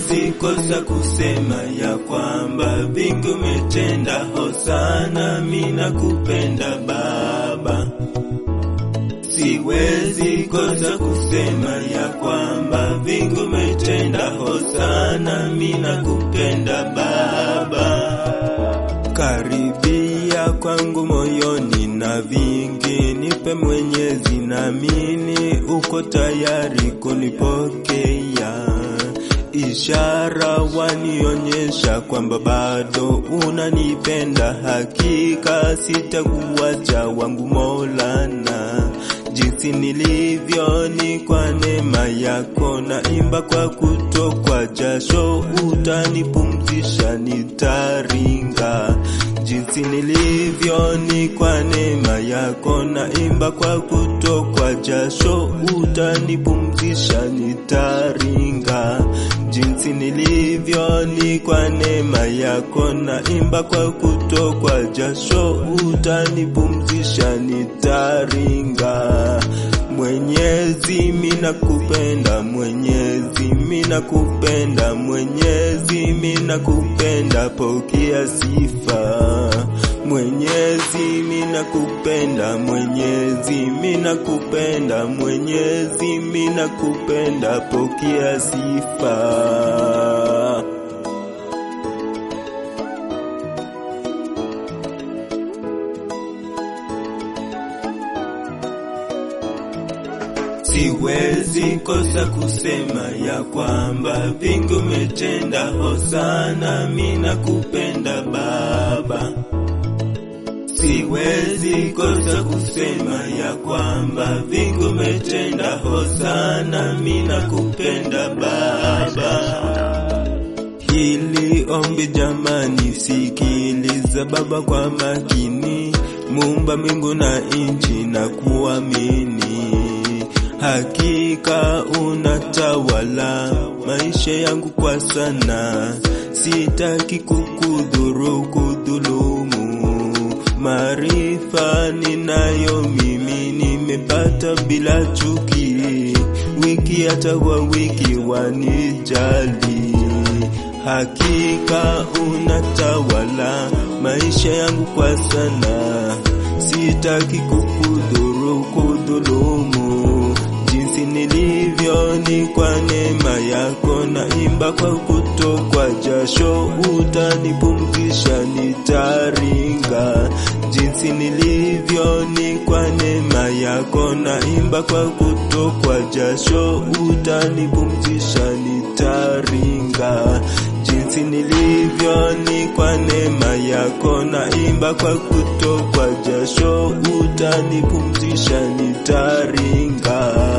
Siwezi kosa kusema ya kwamba vingi umetenda, hosana mina kupenda Baba. Siwezi kosa kusema ya kwamba vingi umetenda, hosana mina kupenda Baba. Karibia kwangu moyoni na vingi nipe Mwenyezi, naamini uko tayari kunipokea. Ishara wanionyesha kwamba bado unanipenda, hakika sitakuacha wangu Maulana. Jinsi nilivyo ni kwa neema yako, naimba kwa kutokwa jasho, utanipumzisha nitaringa. Jinsi nilivyo ni kwa neema yako, naimba kwa kutokwa jasho, utanipumzisha nitaringa. Jinsi nilivyo ni kwa neema yako, naimba kwa kutokwa jasho, utanipumzisha nitaringa. Mwenyezi mina kupenda, Mwenyezi mina kupenda, Mwenyezi mina kupenda, pokea sifa. Mwenyezi mina kupenda, Mwenyezi mina kupenda, Mwenyezi mina kupenda, pokea sifa. Siwezi kosa kusema ya kwamba vingi umetenda, hosana mina kupenda Baba. Siwezi kosa kusema ya kwamba vingi umetenda, hosana mina kupenda Baba. Hili ombi jamani, sikiliza Baba kwa makini, Muumba mbingu na nchi na kuamini Hakika unatawala maisha yangu kwa sana, sitaki kukudhuru kudhulumu. Maarifa ninayo mimi nimepata bila chuki, wiki hata kwa wiki wanijali. Hakika unatawala maisha yangu kwa sana, sitaki kukudhuru kudhulumu jinsi nilivyo ni kwa neema yako, naimba kwa kutokwa jasho, utanipumzisha nitaringa. Jinsi nilivyo ni kwa neema yako, naimba kwa kutokwa jasho, utanipumzisha nitaringa. Jinsi nilivyo ni kwa neema yako, naimba kwa kutokwa jasho, utanipumzisha nitaringa.